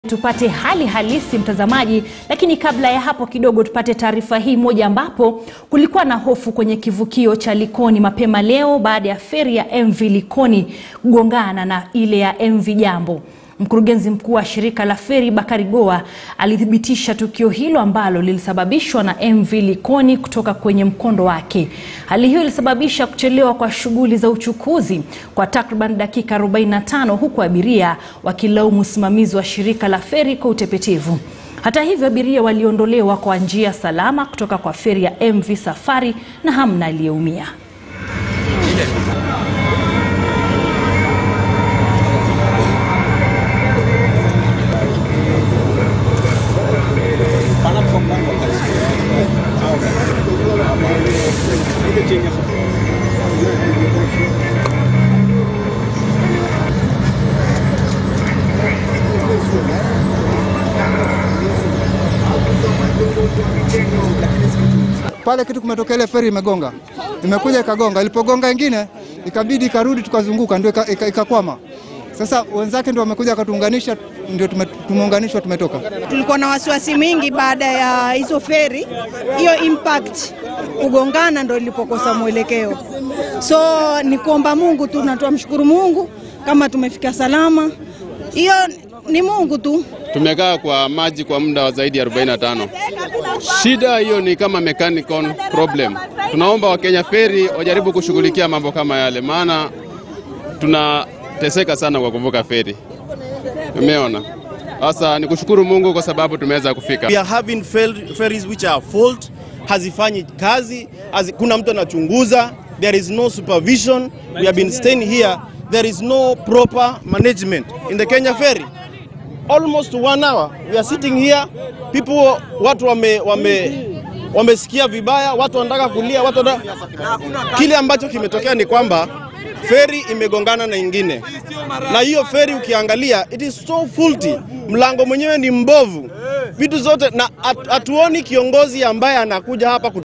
Tupate hali halisi mtazamaji, lakini kabla ya hapo kidogo tupate taarifa hii moja, ambapo kulikuwa na hofu kwenye kivukio cha Likoni mapema leo baada ya feri ya MV Likoni kugongana na ile ya MV Jambo. Mkurugenzi mkuu wa shirika la feri Bakari Goa alithibitisha tukio hilo ambalo lilisababishwa na MV Likoni kutoka kwenye mkondo wake. Hali hiyo ilisababisha kuchelewa kwa shughuli za uchukuzi kwa takriban dakika 45 huku abiria wakilaumu usimamizi wa shirika la feri kwa utepetevu. Hata hivyo, abiria waliondolewa kwa njia salama kutoka kwa feri ya MV Safari na hamna aliyeumia. pale kitu kumetokea, ile feri imegonga, imekuja ikagonga. Ilipogonga ingine ikabidi ikarudi, tukazunguka, ndio ikakwama. Sasa wenzake ndio wamekuja wakatuunganisha, ndio tumeunganishwa, tumetoka. Tulikuwa na wasiwasi mwingi baada ya hizo feri, hiyo impact kugongana, ndo ilipokosa mwelekeo. So ni kuomba Mungu tu na tuamshukuru Mungu kama tumefika salama. Hiyo ni Mungu tu. Tumekaa kwa maji kwa muda wa zaidi ya 45. Shida hiyo ni kama mechanical problem. Tunaomba Wakenya Ferry wajaribu kushughulikia mambo kama yale, maana tunateseka sana kwa kuvuka feri. Umeona? Sasa ni kushukuru Mungu kwa sababu tumeweza kufika. We are having ferries which are fault, hazifanyi kazi, hazi, kuna mtu anachunguza, there is no supervision. We have been staying here, there is no proper management in the Kenya Ferry. Almost one hour we are sitting here, people, watu wame, wame wamesikia vibaya, watu wanataka kulia, watu wanataka... Kile ambacho kimetokea ni kwamba feri imegongana na ingine, na hiyo feri ukiangalia, it is so faulty, mlango mwenyewe ni mbovu, vitu zote, na hatuoni kiongozi ambaye anakuja hapa